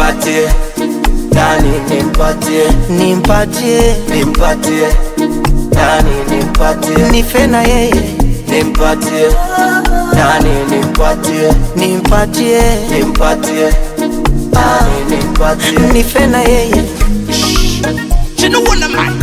nimpatie nani nimpatie nimpatie nimpatie nani nimpatie nife na yeye nimpatie nani nimpatie nimpatie nimpatie nani nimpatie nife na yeye Chino wana man.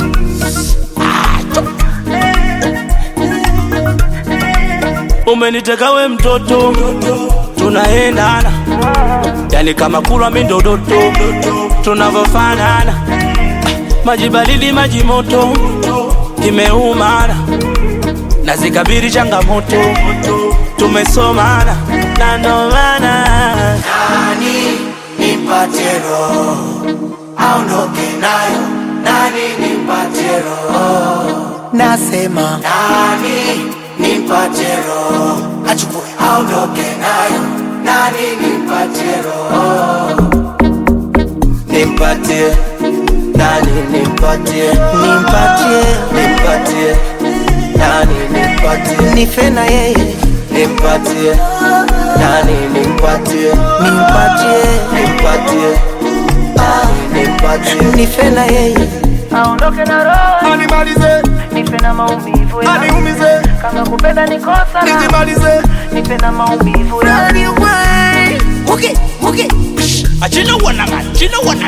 Umeniteka we mtoto, tunaendana yani kama kulwa mindodoto, tunavyofanana maji baridi, maji moto, imeumana na zikabiri changamoto, tumesomana na ndo maana nani nimpatie roho aondoke nayo nani nimpatie roho nasema nani nimpatie roho achukue aondoke nayo nani nimpatie roho nimpatie nani nimpatie nimpatie nimpatie nani nimpatie nife na yeye nimpatie nani nimpatie nimpatie nimpatie nani nimpatie nife na yeye aondoke na roho Animalize, nipe na maumivu ya aniumize, kama kupenda ni kosa na nijimalize. nipe na maumivu ya Okay, okay. Chino wana man, chino wana